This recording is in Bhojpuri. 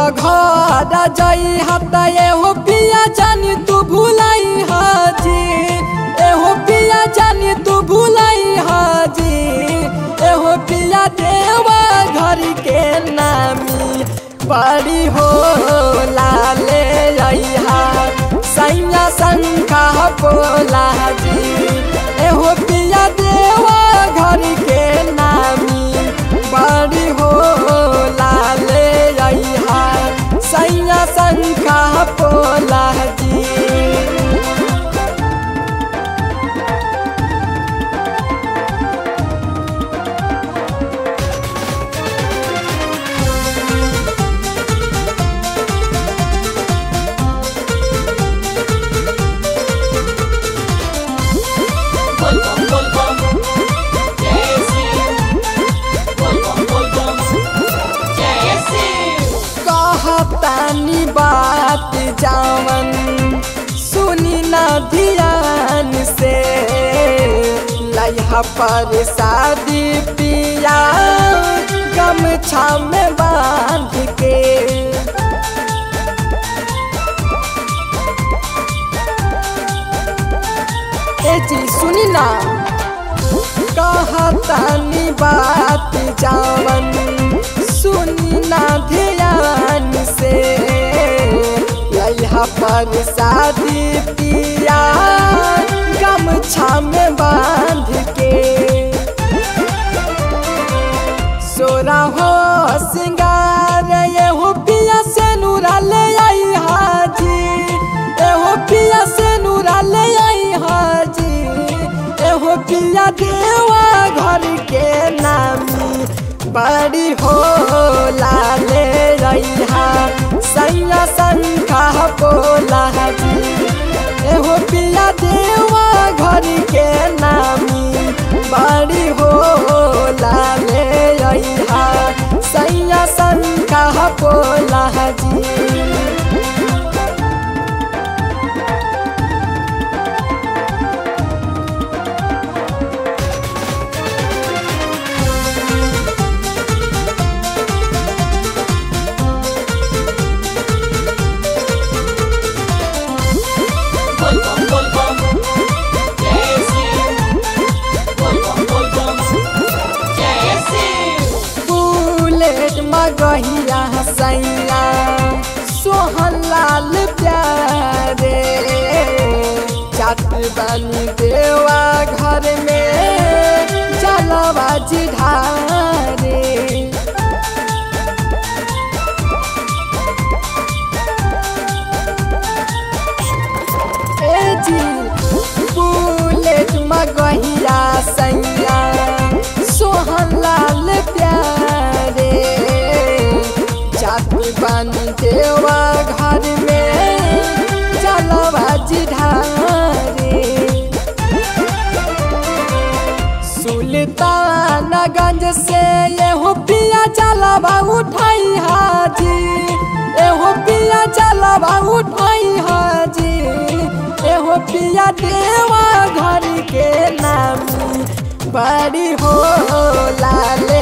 घर जई हत एहो पिया जानी तू भुलाई हाजी एहो पिया जानी तू भुलाई हाजी एहो पिया देवा घर के नामी बड़ी हो लाले अइहा सैया शंखा बोला जी एहो पिया देवा घर के नामी बड़ी हो लाले अइहा सैया शंखा बोला जी Volvam, volvam, Jesse. Volvam, volvam, Jesse. कहतानी बात जावन सुनी ना ध्यान से लइहा पर शादी पिया गमछा में बांध के ए जी सुनी ना कहतानी बात जावन सुनी ना ध्यान से यहाँ पर शादी पिया गमछा में बांध के सोरा हो सिंगार एहो पिया से नूरा ले आई हाजी एहो पिया से नूरा ले आई हाजी एहो पिया देवा घर के नामी बड़ी हो लाले रैहा सैया शंखा बोला जी एहो पिया देवा घर के नामी बड़ी हो लाले रैहा सैया शंखा बोला जी Volvam, volvam, Jesse. Volvam, volvam, Jesse. Bullet मगहिया सैया सोहन लाल प्यारे जात बनी देवा घर में जलवा ढारे ए जी बुलेट मगहिया सैया सोहन लाल प्यारे जात बन देवा घर में चलवा ढारे सुल्तानगंज से एहो पिया चलवा उठाई हाजी एहो पिया चलवा उठाई हाजी एहो पिया देवा घर के नामी बड़ी हो लाले